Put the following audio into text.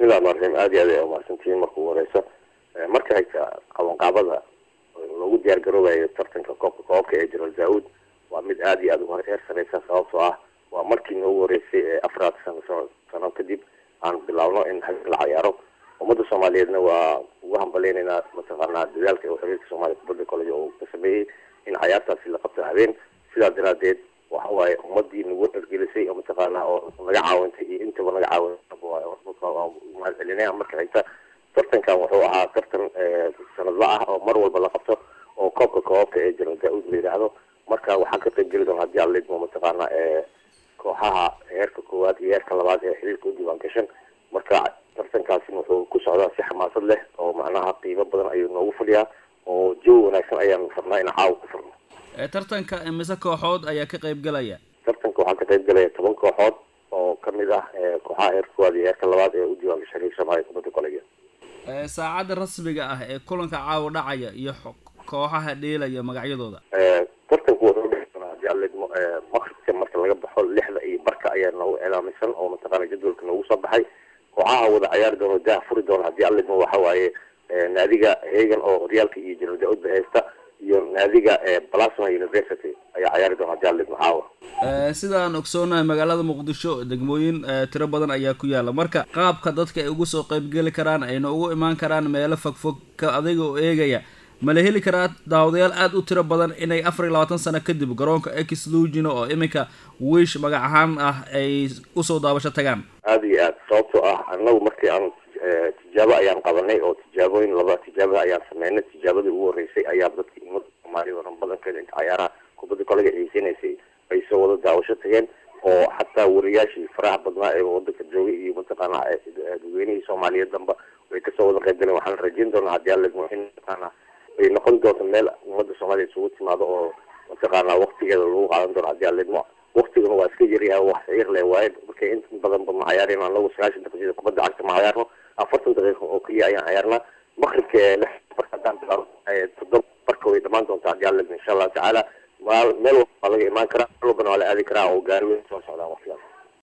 bismillahi rmaan raxiim aada iyo aad ay umahadsantihiin marka ugu horeyso marka xigta qabanqaabada loogu diyaar garoobayo tartanka koobka koobka ee general daud waa mid aada iyo aada uga heer sareysa sababtoo ah waa markii noogu horeysay ee afraad sano sano kadib aan bilaabno in hag la cayaaro ummadda soomaaliyeedna waa ugu hambaleynaynaa mataqaanaa dadaalka ee xiriirka soomaaliya kubadda college oo ka sameeyey in cayaartaasi la qabto habeen sidaa daraadeed waxa waaye ummadii nagu dhargelisay oo mataqaanaa oo naga caawintay iyo intaba naga caawin celinaya marka xigta tartankan wuxuu ahaa tartan sanadla ah oo mar walba la qabto oo koobka koobabka ee general daud la yidhaahdo marka waxaa ka qayb geli doona haddii aan leedmo mataqaana kooxaha heerka koowaad iyo heerka labaad ee xiriirka u diiwaan gashan marka tartankaasina wuxuu ku socdaa si xamaasad leh oo macnaha qiimo badan ayuu noogu fadhiyaa oo jawi wanaagsan ayaan rabnaa in caawa ku furno tartanka imise kooxood ayaa ka qayb galaya tartanka waxaa ka qayb galaya toban kooxood oo kamid ah kooxaha heerka koowaad iyo heerka labaad ee u diiwaan gashan xiriirka soomaaliya kubadda college saacadda rasmiga ah ee kulanka caawa dhacaya iyo kooxaha dheelaya magacyadooda tartanku wuxuu dhici doonaa haddii aan leedmo maqribka marka laga baxo lixda iyo barka ayaa noogu cilaamisan oo mataqaana jadwalka noogu soo baxay kooxaha wada cayaari doono dah furi doona haddii aan leedmo waxa waaye naadiga hegan oo horyaalka iyo general daud ba haysta iyo naadiga plasma university ayaa cayaari doona haddii aan leedmo caawa sidaan ogsoonahay magaalada muqdisho degmooyin tiro badan ayaa ku yaala marka qaabka dadka ay ugu soo qaybgeli karaan ayna ugu imaan karaan meelo fogfog ka adiga oo eegaya ma la heli karaa daawadayaal aada u tiro badan inay afar iyo labaatan sano kadib garoonka ex lugino oo iminka wish magac ahaan ah ay usoo daabasho tagaan aada iyo aad sababtoo ah annagu markii aan tijaabo ayaan qabanay oo tijaabooyin laba tijaabada ayaan sameynay tijaabadii ugu horreysay ayaa dadka umada soomaaliya oran badankeeda inta cayaaraha kubadda kolega xiiseynaysay ay soo wada daawasho tageen oo xataa wariyaashii faraha badnaa ee wadanka joogay iyo mataqaana dadweynihii soomaaliyeed damba way kasoo wada qayb galeen waxaan rajeyn doonaa haddii aan leedmo in mataqaana ay noqon doonto meel ummadda soomaaliya isugu timaado oo mataqaana waktigeeda lagu qaadan doono haddii aan leedmo waktiguna waa iska yaryahay wax ciir leh waaye marka inta badanba ma cayaarino anagu sagaashan daqiiqada kubadda cagta ma cayaarno afartan daqiiqa oo keliya ayaan cayaarnaa maqribka lix barka haddaan bilaabo toddoba barka way dhamaan doontaa haddii aan leedmo insha allahu tacaala meel walba waa laga imaan karaa meel walbana waa la aadi karaa oo gaari weyn soo socdaan